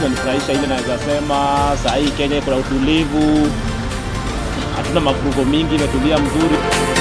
imenifurahisha ile naweza sema saa hii Kenya kuna utulivu, hatuna mavurugo mingi, imetulia mzuri.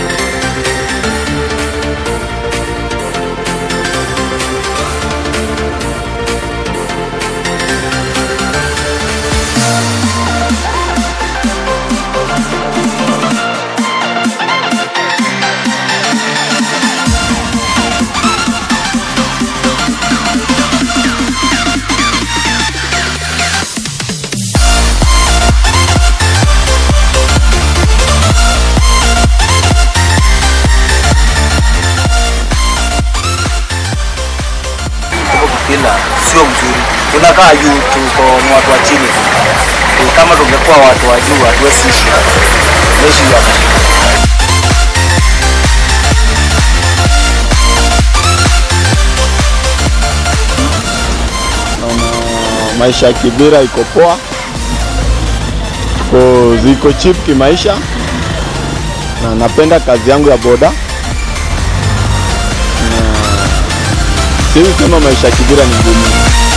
Tuko kila sio mzuri, tunakaa juu, tuko ni watu wa chini. Kama tungekuwa watu wa juu, hatuwezi ishi hapa, tunaishi hapa. Naona maisha ya Kibera iko poa, ko ziko cheap kimaisha, na napenda kazi yangu ya boda, na siwezi sema maisha ya Kibera ni ngumu.